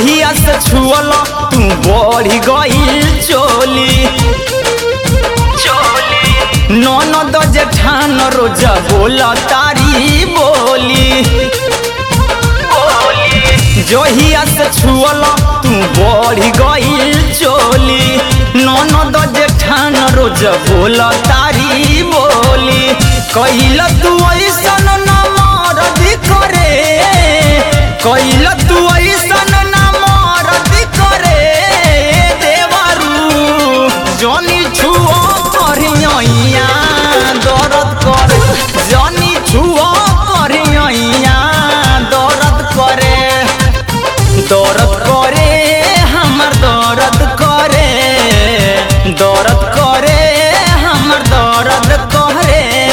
जहिया से छुअल तू बढ़ी गई चोली ननद जेठान रोज बोल तारी बोली जहिया से छुअल तू बढ़ी गई चोली ननद जेठान रोज बोल तारी बोली कहिल तू ऐसन न मरद करे कहिल तू ऐसन न मरद करे देवरू जनी छुओ करिया दर्द करे जनी छुओ करिया दर्द करे दर्द करे हमर दर्द करे दर्द करे हमर दर्द करे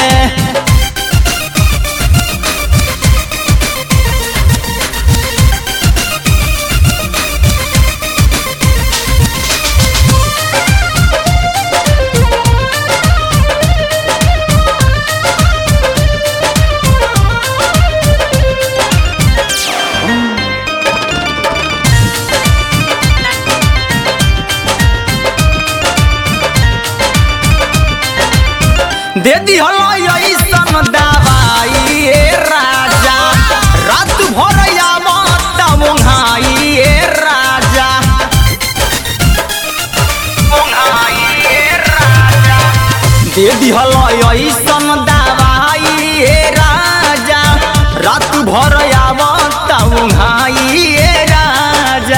दे दिहल ऐसन दवाई ए राजा रात भर आवत मुंहाई ए राजा दे दिहल ऐसन दवाई ए राजा रात भर आवत मुंहाई ए राजा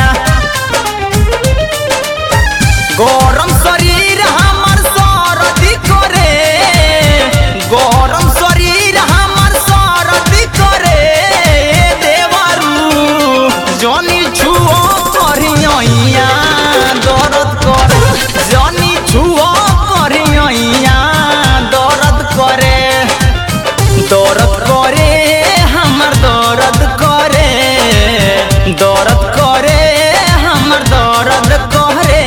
गरम शरीर हमर सरदी करे गरम शरीर हमर सरदी करे देवरू जनी छुओ करिया दर्द करे जनी छुओ करिया दर्द करे दर्द करे हमर दर्द करे दर्द करे हमर दर्द करे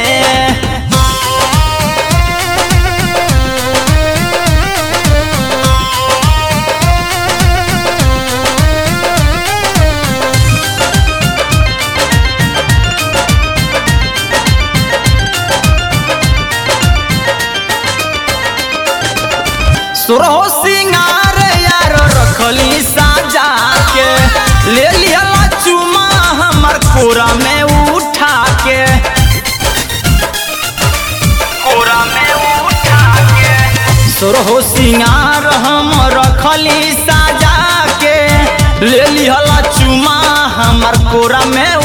सुरहो सिंगार यार रखली साजा के ले लिया चुमा हमर कोरा में उठा के कोरा में उठा के सुरहो सिंगार हम रखली साजा के ले लिया चुमा हमर कोरा में